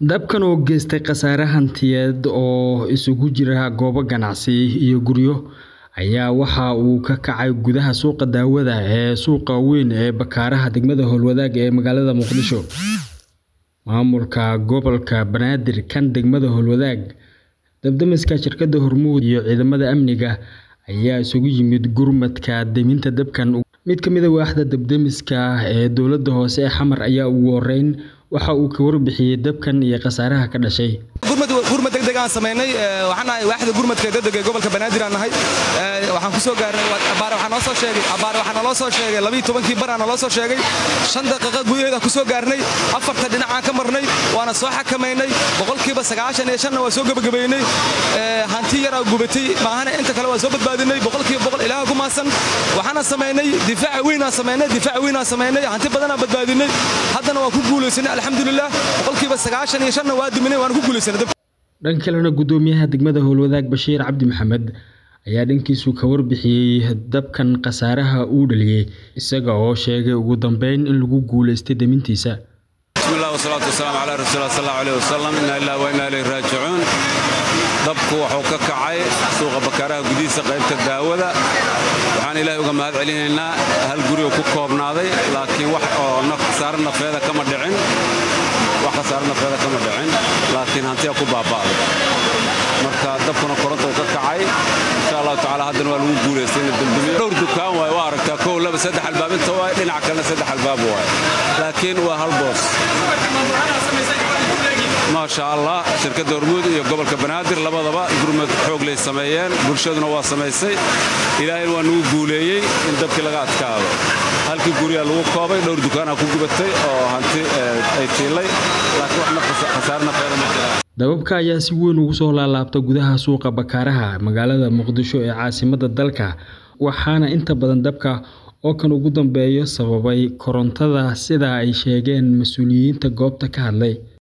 Dabkan oo geystay khasaare hantiyeed oo isugu jira goobo ganacsi iyo guryo ayaa waxa uu ka kacay gudaha suuqa daawada ee suuqa weyn ee Bakaaraha degmada Howlwadaag ee magaalada Muqdisho. Maamulka gobolka Banaadir kan degmada Howlwadaag, dab-demiska shirkadda Hormuud iyo ciidamada amniga ayaa isugu yimid gurmadka deminta dabkan. Mid ka mid ah waaxda dab-demiska ee dowladda hoose ee Xamar ayaa ugu horreyn waxa uu ka warbixiyay dabkan iyo khasaaraha ka dhashay. gurmad degdeg aan samaynay waxaan nahay waaxda gurmadka degdeg ee gobolka banaadir aan nahay waxaan ku soo gaarnay abaare waxaa noo soo sheegay abaare waxaa naloo soo sheegay labiyo tobankii bar aa naloo soo sheegay shan daqiiqa gudaheeda ku soo gaarnay afarta dhinacaan ka marnay waana soo xakamaynay boqolkiiba sagaashan iyo shanna waa soo gebagabaynay hanti yaraa gubatay maahana inta kale waa soo badbaadinay boqolkiiba boqol ilaaha ku maasan waxaana samaynay difaaca weynaan samaynay difaaca weynaan samaynay hanti badanaa badbaadinay haddana waa ku guulaysanay alxamdulilah boqolkiiba sagaashan iyo shanna waa duminay waana ku guulaysanay dhanka kalena gudoomiyaha degmada Howlwadaag Bashiir Cabdi Maxamed ayaa dhankiisu ka warbixiyay dabkan khasaaraha uu dhaliyay isaga oo sheegay ugu dambeyn in lagu guuleystay demintiisa bismillahi wasalaatu wasalaamu calaa rasuulillahi sallallahu alayhi wasallam inna lillahi wa inna ilayhi raajicuun dabku wuxuu ka kacay suuqa bakaaraha gudihiisa qaybta daawada waxaan ilaahay uga mahad celinaynaa hal guri oo ku koobnaaday laakiin wax oo khasaare nafeeda kama dhicin wax khasaare nafeeda kama dhicin laakiin hantiya ku baaba'day marka dabkuna koronta uu ka kacay insha allahu tacaala haddana waa lagu guulaystay in dambamiyo dhowr dukaan waay waa aragtaa kow laba saddex albaab inta waay dhinac kalena saddex albaab waay laakiin waa hal boos maasha allah shirkadda hormuud iyo gobolka banaadir labadaba gurmad xoog lay sameeyeen bulshaduna waa samaysay ilaahayna waa nagu guuleeyey in dabkii laga adkaado halkii guryaa lagu koobay dhowr dukaanaa ku gubatay oo hanti ay tiilay laakiin wax khasaare nafeeda ma jiraan dababka ayaa si weyn ugu soo laalaabta gudaha suuqa Bakaaraha magaalada Muqdisho ee caasimadda dalka waxaana inta badan dabka oo kan ugu dambeeyo sababay korontada sida ay sheegeen mas'uuliyiinta goobta ka hadlay